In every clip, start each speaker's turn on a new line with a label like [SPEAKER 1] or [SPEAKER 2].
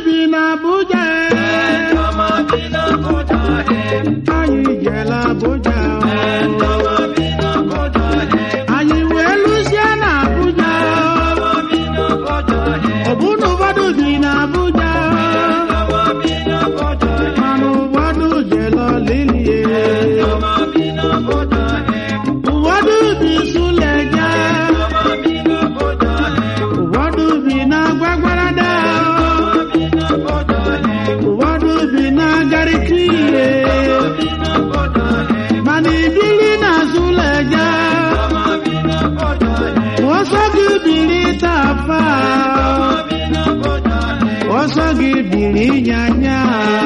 [SPEAKER 1] bi n'Abuja anyị jela Abuja anyị wee lụzie n'Abuja ọ bụ na ụfọdụ bi n'Abuja mana ụfọdụ jela lilie ụfọdụ bi Suleja ụfọdụ bi na Gwagwarada ụfọdụ bi na Garikire mana ibili na Suleja ọsọ gị biri tafa ọsọ gị biri nyanya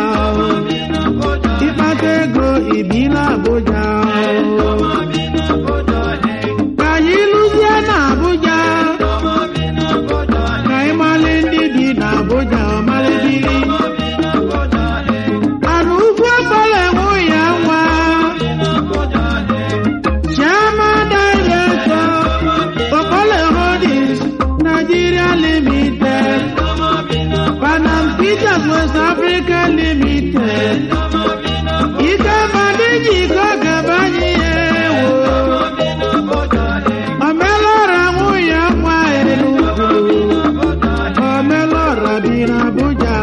[SPEAKER 1] ịkpata ego ibila Abuja ka anyị lụzie na Abuja ka anyị malị ndị bi na Abuja ọmalịbiri anụ ugwu ọkpọrọ enwe ya nwa Chairman Director Okpole Holdings Nigeria Limited Panam Peters West Africa Limited Ike Madiji Kogabanye ewo Omelora nwunye nwa Enugu Omelora bi n'Abuja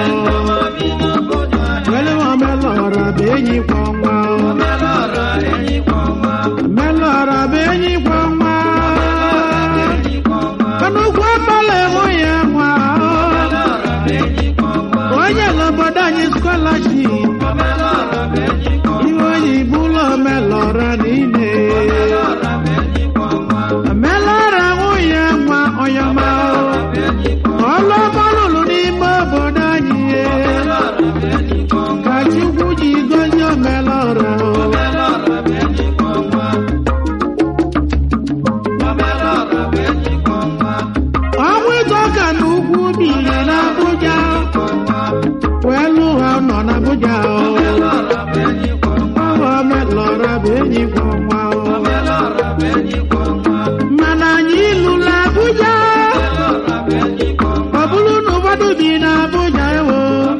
[SPEAKER 1] Wele Omelora bụ enyi kwa nwa Omelora bụ enyi kwa nwa Nnukwu ọkpọla enwe ya nwa onye n'obodo anyị scholarship ihe oyibo ụlọ omelọra niile omelọra nwunye nwa ọyọma ọlụ ọmalụlụ n'ime obodo anyị ka Chukwu ji gozie omelọra ọnwụ ịtọka na ugwu biri n'Abuja wee lụ ha nọ n'Abuja ọwa omelọra bụ enyi kwa ọnwa mana anyị lụrụ Abuja ọ bụrụ na ụfọdụ bi n'Abuja ewo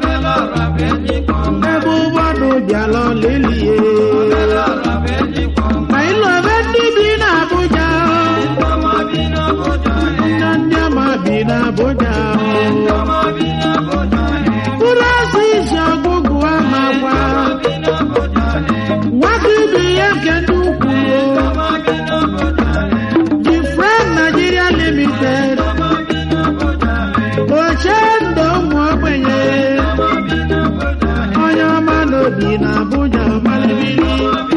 [SPEAKER 1] ebe ụfọdụ bịala lelie ma ịlọbe ndị bi n'Abuja nne ndị ama bi n'Abuja mkpụrụ asụ isi ọgụgụ amakwa nwata ibe ya nke ndị ukwu the friend Nigeria Limited oche ndụ ụmụ ogbenye onye ọma n'obi n'Abuja malibili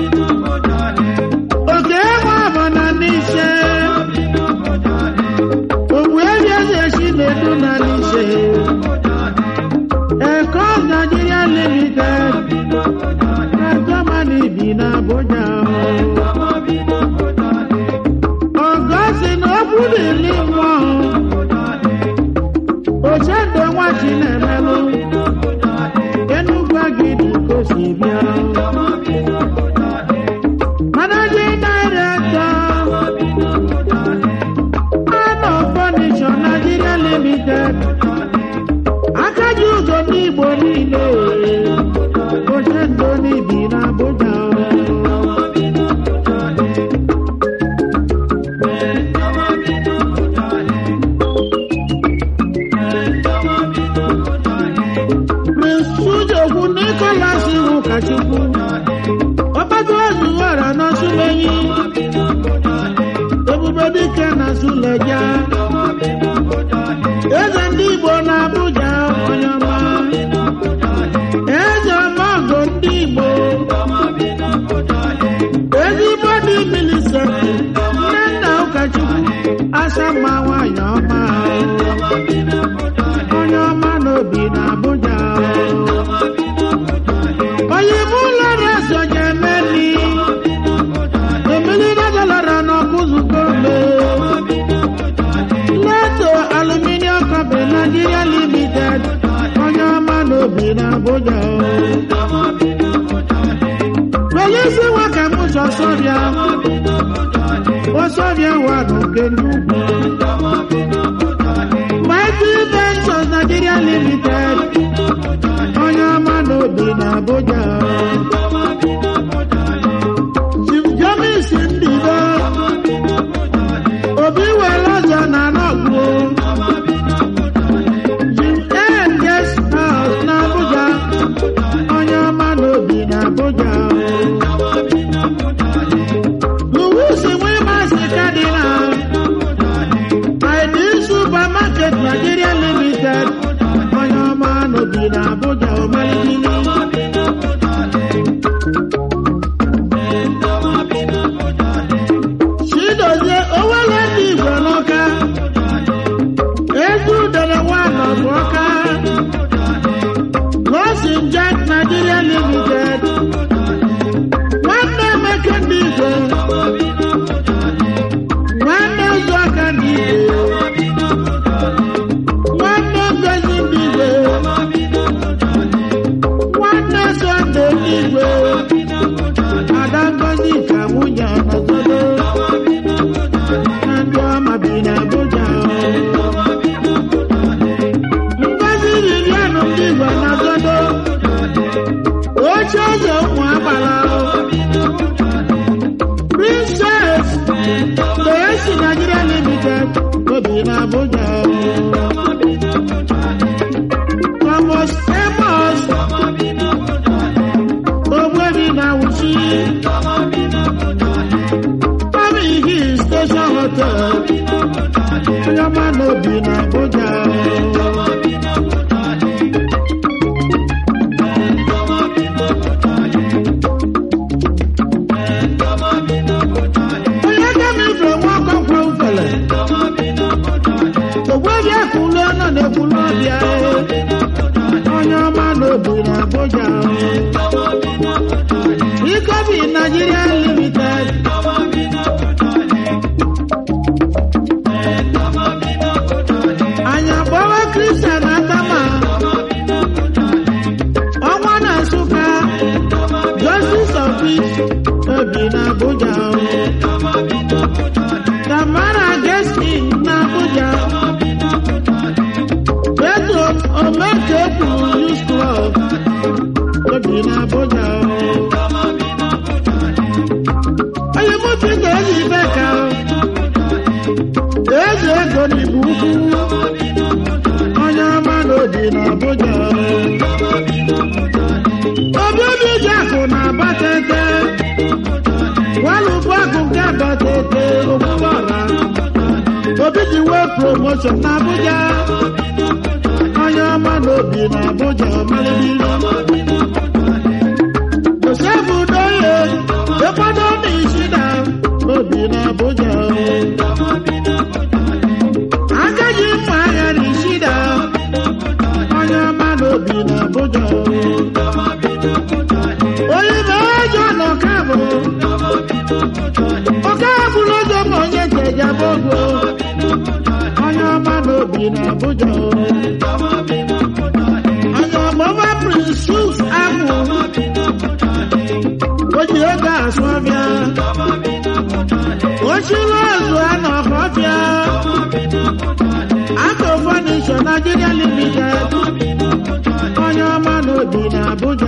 [SPEAKER 1] oke nwa bụ na n'ise ogbu ebi eze si na-edu na n'ise Eko Nigeria Limited na Germany bi n'Abuja ọgọ si na okwu dịrị nwa oche ndụ nwa chi na-emelụ Enugwu agidi ka o si bịa Managing Director Anọ Furniture Nigeria Limited aka ji ụzọ ndị Igbo niile oche ndụ n'ibi n'Abuja Prince Chujokwu Nicholas Ụkachukwu ọkpata ozuwara n'Osumenyi Ebube Dike na Suleja eze ndị Igbo n'Abuja onye ọma eze ọmọgọ ndị Igbo ezigbo dị milisenti nne nna ụkọchukwu asama nwanyị ọma onye ọma n'obi n'Abuja onye ime ụlọ na-eso ga-emeli emeli nazalara n'ọkụzụko mbe Leto Aluminium Company Nigeria Limited onye ọma n'obi n'Abuja polisi nwa ka m chọ sọbịa ọsọbịa wa n'oke nnukwu Mighty Ventures Nigeria Limited bịa onye ọma n'obi na Abuja Ikobi Nigeria Limited anyị agbawa Christian Adama ọnwa na Nsụka Justice of Peace obi na Abuja Tamara Geskin na Abuja Petro Omekekwu Youth Club obi na Abuja onye mụtụ ga-eji ibe ka eze ego n'igbo ukwu onye ọma n'obi na Abuja obi obi ji akụ na abatete walụbụ akụ nke abatete okwuọra obi ji wee promotion na Abuja onye ọma n'obi na Abuja malibili Joseph Udoye ekwado na Ishida obi na Abuja agaghị mma agha na Ishida onye ọma n'obi na Abuja onye na-eji ọnọ kabụ ọka bụrụ ụzọ ma onye nteja bogo onye ọma n'obi na Abuja onye ọmụma Prince Chuks Agwụ o ji ego asụ ọbịa ochiri ozu anọ ọbịa aka fọnisho Nigeria Limited onye ọma n'obi na Abuja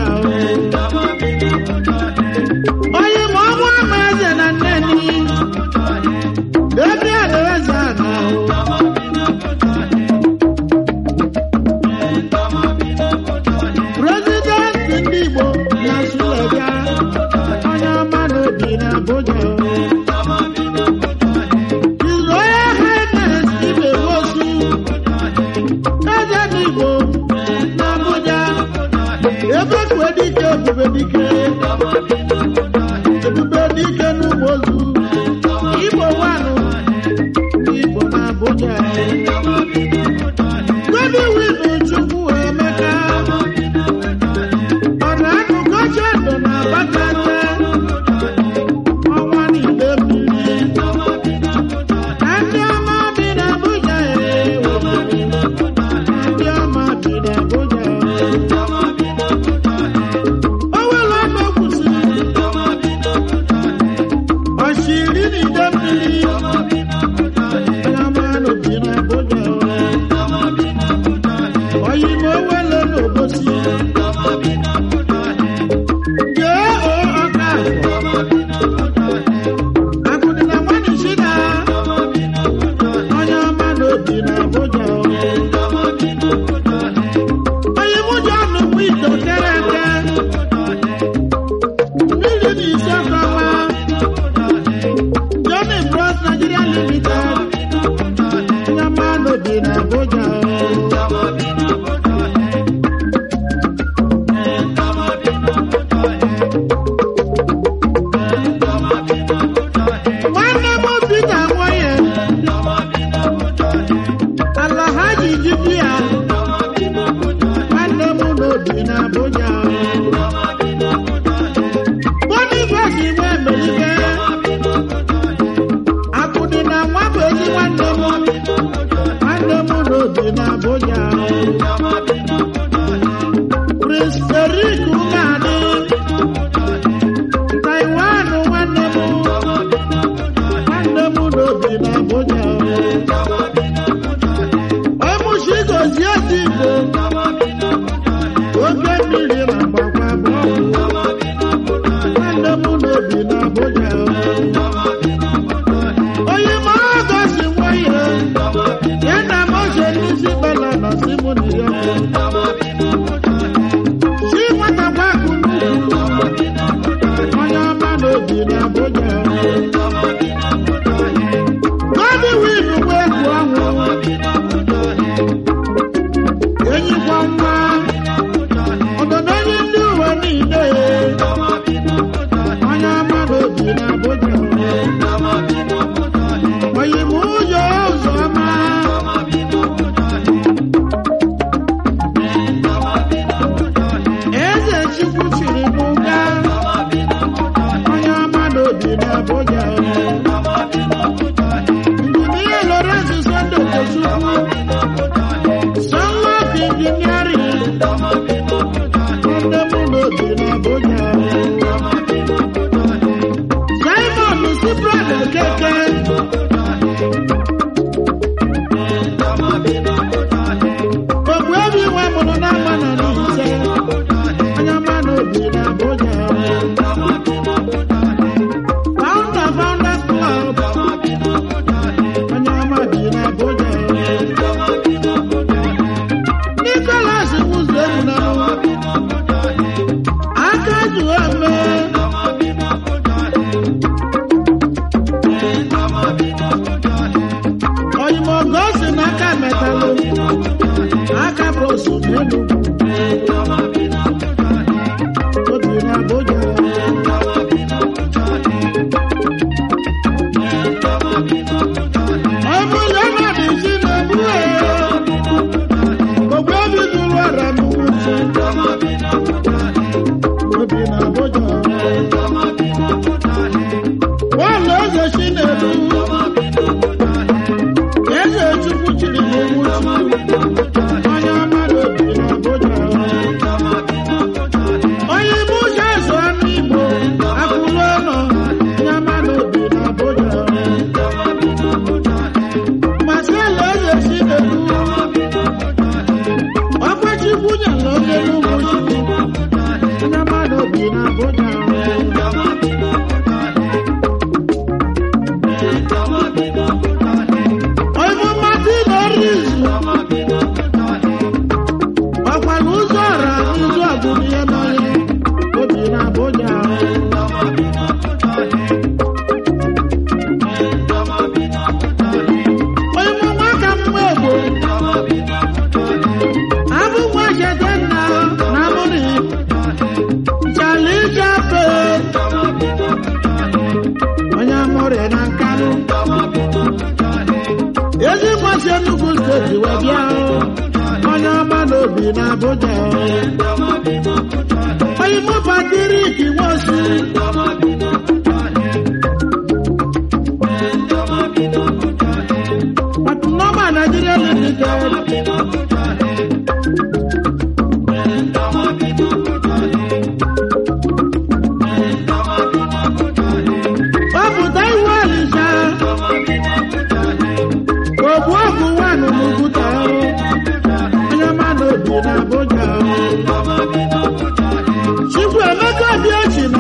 [SPEAKER 1] onye ma ọnwụ ama eze na nneni ebe alaeze ana prezidenti ndị Igbo na Suleja onye ọma n'obi na Abuja His Royal Highness Ibe Wosu eze ndị Igbo na Abuja ebe kwue dike ebube dike ebube dike n'ugbo ozu Igbo wanụ Igbo na Abuja Godi winu Chukwu Emeka ọ na-akụkọ oche ndụ na Abakaliki ọnwa niile mmiri ndị ọma bi na Abuja ndị ọma bi na Abuja o nwere ọnụ kwụsịrị oshiri n'ide mmiri ndị ọma nọ bi na Abuja oyimo wele n'obosi jee o ọka akụdị na nwanne shida onye ọma n'obi na Abuja onye mụ ji ọnụ mụ ito kere eke mmiri na isi ọkọwa Johnny Bros Nigeria Limited onye ọma n'obi na Abuja nwanne m Peter Nwoye Alhaji Dibia nwanne m n'obi na Abuja Boniface Igwe Emelike Akụdị na nwa bụ ezi nwanne m nwanne m n'obi na Abuja Prince Eric Umadị Taiwan nwanne m nwanne m n'obi na Abuja ọmụchi gozie dị Igbo oke mmiri na mgbakwa bụ nwanne m n'obi na Abuja onye ma ọgọ si nwayọ ya na m oche n'isi bala na si mụ na ya si nwatakwa onye ọma n'obi na Abuja onye ibu ụzọ azụ anụ Igbo akụrụ ọnụ onye ọma n'obi na Abuja Marcelo Eze si elu ọkwachukwu nyere oge n'ụmụ Chukwu onye ọma n'obi na Abuja onye mmadụ n'ọrụ izu ọkwara ụzọ ọra ụzọ ọgụgụ ihe n'ọhịa obi na Abuja onye mụ nwaka mma egbo abụ nwa jede nna na amụrị chali jape onye amụrị na nkanụ ezi nwachi Enugu steeti wee bịa onye ọma n'obi na Abuja onye mụ Patrick Nwosu Patinoma Nigeria Limited ọpụta iwu Ọnịsha ogbu ọgụ nwanụ n'Uguta onye ọma n'obi na Abuja Chukwu Emeka Obiọchi na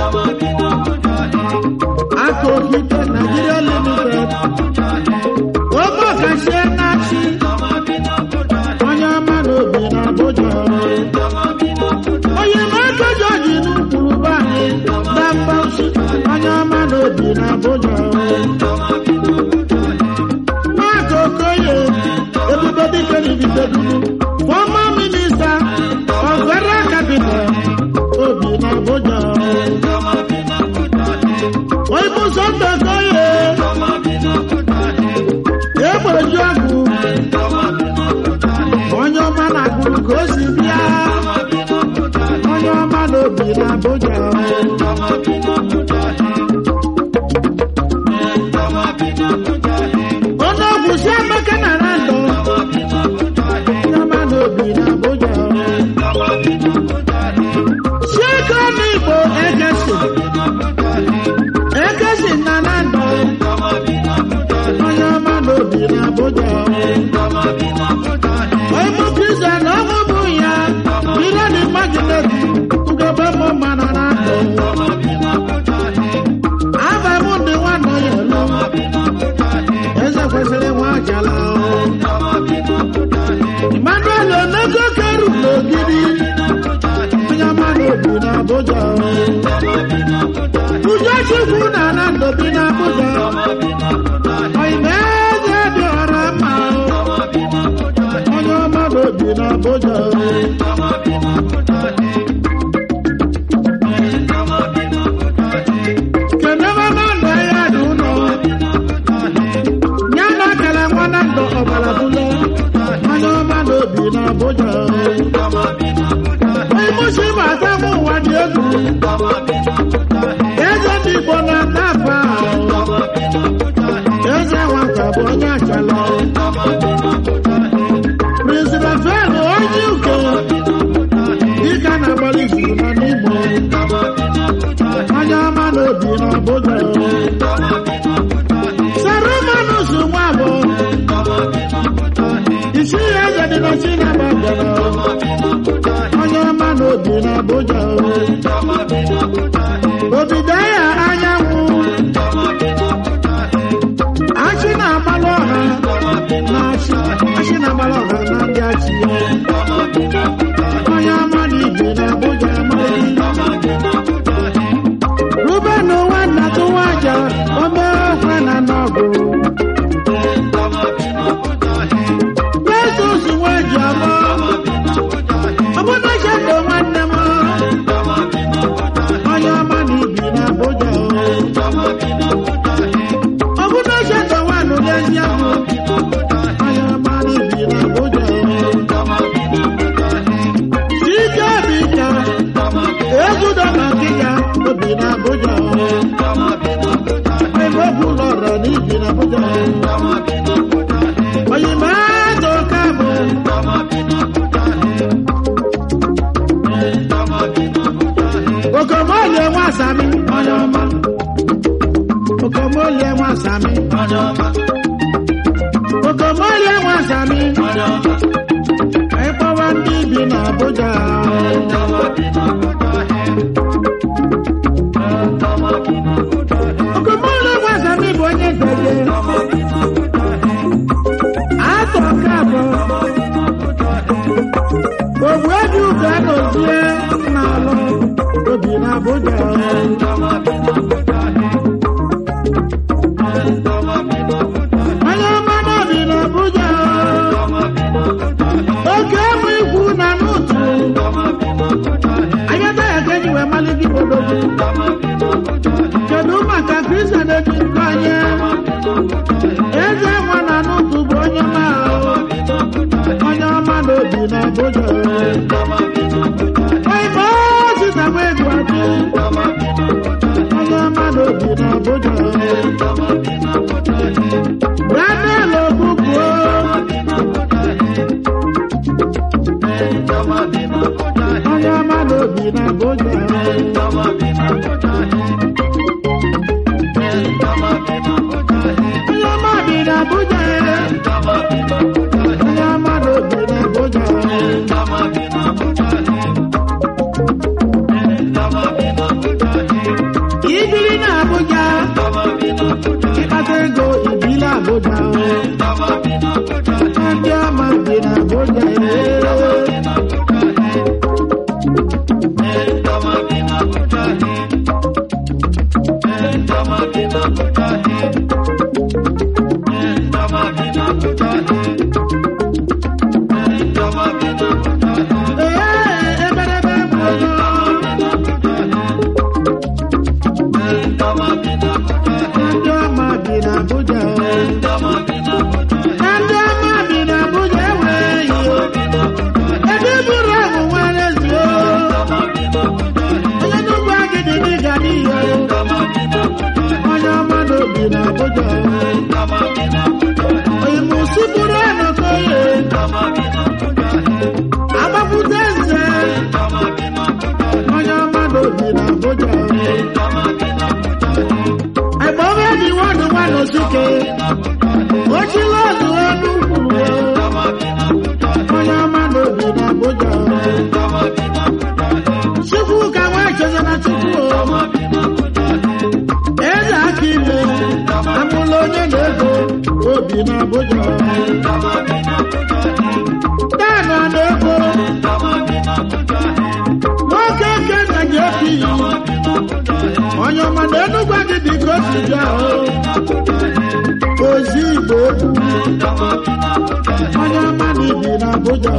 [SPEAKER 1] aka okike Nigeria Limited oge ọkachie na-achị onye ọma n'obi na Abuja onye na-aka jọji n'ụkpụrụ be anyị na mgbansi onye ọma n'obi na Abuja Mark Okoye ebube dike n'ibidodulu former minister of federal capital obi na Abuja oibu Sunday Okoye egbeju ọgụ onye ọma na-agụrụ ka o si bịa onye ọma n'obi na Abuja onye ọgwụ si Emeka na Rando onye ọma n'obi na Abuja si ego n'Igbo ekesi ekesi na Rando onye ọma n'obi na Abuja Oibu Kristian ọmụ bụ ya ire dị magineti ugebe mụ mana na ndụ aba mụ ndị nwanne ya elu eze kwesịrị nwa achala Emmanuel Onego keru n'ogidi onye ọma n'obi na Abuja Ujochukwu na Anando bi na Abuja Oime eze dị ọra mma onye ọma n'obi na Abuja kenebe na ndụ ya dị ụlọ ya na akara nwa na ndụ ọbara bụle onye ọma n'obi na Abuja Imusi bàtà mú wa di egwu eze ndị Igbo na-ata apa eze nwata bụ onye achala Prince Rafael onye uke dịka na-agbalị zuru na n'Igbo onye ọma n'obi na Abuja Sarumanus nwa bụ isi ya eze dị na Chinabagara onye ọma n'obi na Abuja obido ya anyanwụ achị na-agbalị ọha na achị achị na-agbalị ọha na ndị achị ya onye ọma na ibi na Abuja amaghị Ruben nwanna tụwa aja obere okwe na n'ọgụ Yesus nwe ji abụọ ọbụna cheto nwanne m onye ọma na ibi na Abuja ọbụna cheto nwanụ n'ezi ahụ onye ọma na ibi na Abuja ike bika ezudo na nkịga obi na Abuja ebe ọ bụ ụlọ ọrọ na ibi na Abuja oyimazụ ka bụ okomolie nwasami ịkpọwa ndị bi n'Abuja okomolie nwasami bụ onye nteje atọ nke abụọ ogbu ebi ugo anozie n'alụ obi n'Abuja onye ọma n'obi n'Abuja oke ụmụ ikwu na n'otu anyata ya ka eji wee malite ibodogo kedu maka kristian eji nke onye eze nwa na n'otu bụ onye ọma onye ọma n'obi n'Abuja oyibo sita nwa egwu adị onye ọma n'obi n'Abuja Daniel Obubuo onye ọma n'obi n'Abuja onye ọma bi n'Abuja onye ọma n'obi n'Abuja ibili n'Abuja ịkpata ego ibili Abuja ndị ọma bi n'Abuja ee eberebe mmadụ ndị ọma bi n'Abuja na ndị ọma bi n'Abuja enweghị ebe buru ahụ nwere ezi onye nnukwu agịdị dịga n'ihe onye ọma n'obi n'Abuja oyimusi buru enokoye agbapụta nze onye ọma n'obi n'Abuja ẹ̀gbọ́n bẹ́ẹ̀ ni wọ́n ní wọ́n lọ sókè. ó jí lọ́ọ̀dù ọdún kùrù o. onye ọma n'obi n'Abuja. chukwu ka nwa echeze na chukwu o. eze aka ime amụla onye na-ego obi n'Abuja. Dan ọ na-ego. nwoke eke nna ji opi yi. onye ọma na enugwu agịdị ka o si bịa o ozi igbo okwu onye ọma na ibi n'Abuja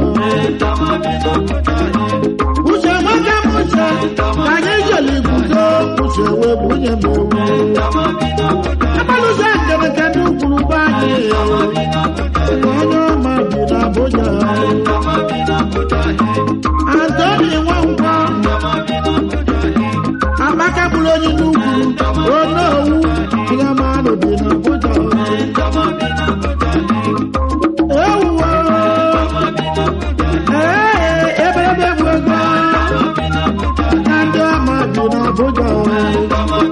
[SPEAKER 1] uche nwoke m uche ka anyị jeli guzo uche wee bunye m owu agbalụzie njem nke ndị ukwuru be anyị onye ọma bi n'Abuja Antoni Nwankwo Amaka bụrụ onye n'ugwu onowu onye ọma n'obi n'Abuja ewuwo ee eberebe bụ ego na ndị ọma bi n'Abuja